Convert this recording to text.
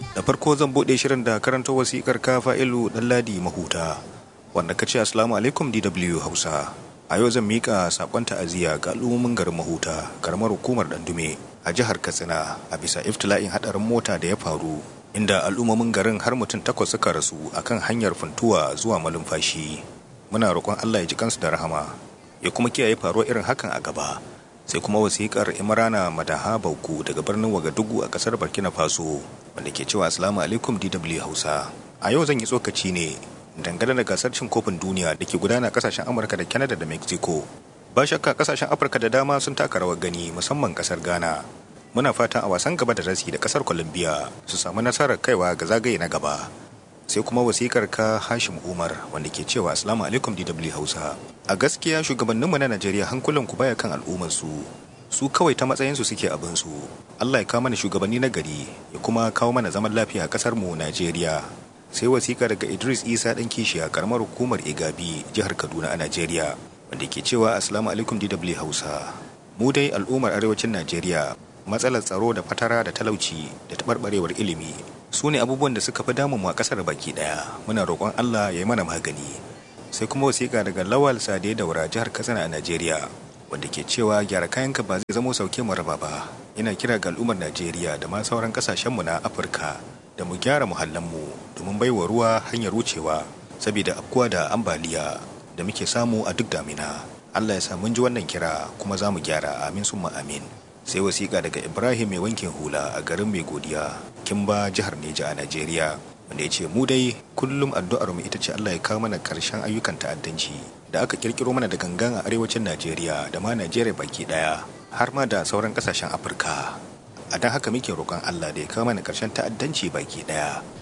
da farko zan buɗe shirin da karanta wasikar ka fa'ilu ɗanladi mahuta wanda ka ce assalamu alaikum dw hausa a yau zan miƙa saƙon ta'aziyya ga al'ummomin garin mahuta karamar hukumar dandume a jihar katsina a bisa iftila'in haɗarin mota da ya faru inda al'ummomin garin har mutum takwas suka rasu akan hanyar funtuwa zuwa malumfashi muna roƙon allah ya ji kansu da rahama ya kuma kiyaye faruwar irin hakan a gaba sai kuma wasiƙar imrana madaha bauku daga birnin wagadugu a ƙasar burkina faso wanda ke cewa assalamu alaikum dw hausa a yau zan yi tsokaci ne dangane da gasar cin kofin duniya da ke gudana kasashen amurka da canada da mexico ba shakka kasashen afirka da dama sun taka rawar gani musamman kasar ghana muna fatan a wasan gaba da rasi da kasar colombia su samu nasarar kaiwa ga zagaye na gaba sai kuma wasikar ka hashim umar wanda ke cewa assalamu alaikum dw hausa a gaskiya shugabanninmu na najeriya hankulan ku baya kan al'ummarsu su kawai ta matsayinsu suke abinsu allah ya kawo mana shugabanni na gari ya kuma kawo mana zaman lafiya a kasar mu najeriya sai wasika daga idris isa dan kishiya karamar hukumar igabi jihar kaduna a najeriya wanda ke cewa assalamu alaikum dw hausa mu dai al'ummar arewacin najeriya matsalar tsaro da fatara da talauci da taɓarɓarewar ilimi su ne abubuwan da suka fi damun mu a ƙasar baki ɗaya muna roƙon allah ya yi mana magani sai kuma wasiƙa daga lawal sade daura jihar katsina a najeriya wanda ke cewa gyara kayanka ba zai zamo sauke mu raba ba ina kira ga al'ummar najeriya da ma sauran ƙasashenmu na afirka da mu gyara muhallanmu domin baiwa ruwa hanyar wucewa saboda afkuwa da ambaliya da muke samu a duk damina allah ya sa mun ji wannan kira kuma za mu gyara amin summa amin sai wasiƙa daga ibrahim mai wankin hula a garin mai godiya kimba jihar neja a najeriya wanda ya ce mu dai kullum addu'ar mu ita ce allah ya kawo mana karshen ayyukan ta'addanci da aka kirkiro mana da gangan a arewacin najeriya da ma najeriya baki daya har ma da sauran kasashen afirka a don haka muke roƙon allah da ya kawo mana karshen ta'addanci baki daya